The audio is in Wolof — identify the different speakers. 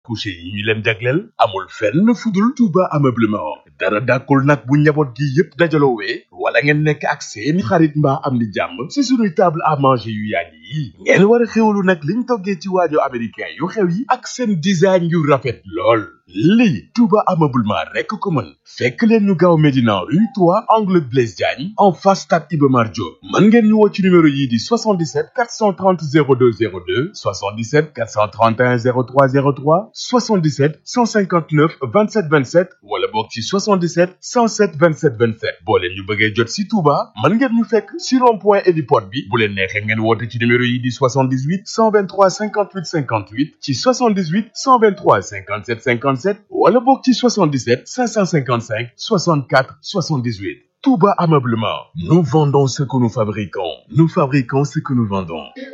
Speaker 1: couché yi ñu leen jagleel amul fenn fudul Touba ameublement dara dàkkul nag bu njaboot gi yépp dajaloowee wala ngeen nekk ak seeni xarit mbaa am ni jàmm si sunuy table à manger yu yàgg yi ngeen war a xewlu nag liñ toggee ci waajo américain yu xew yi ak seen design yu rafet lool lii Touba ameublement rekk ko mën fekk leen ñu gaaw Médina rue 3 angle Blaise Diagne en face stade Iba Mar Diop mën ngeen ñu woo ci numéro yii di 77 430 02 02 77 431 03 03 77 159 27 27 wala boog ci 77 107 27 27 boo leen ñu bëggee jot si Touba mën ngeen ñu fekk si rond point héliport bi bu leen neexee ngeen woote ci numéro yi di 78 123 58 58 ci 78 123 57 57 wala boog ci 77 555 64 78 Touba Ameublement nous vendons ce que nous fabriquons nous fabriquons ce que nous vendons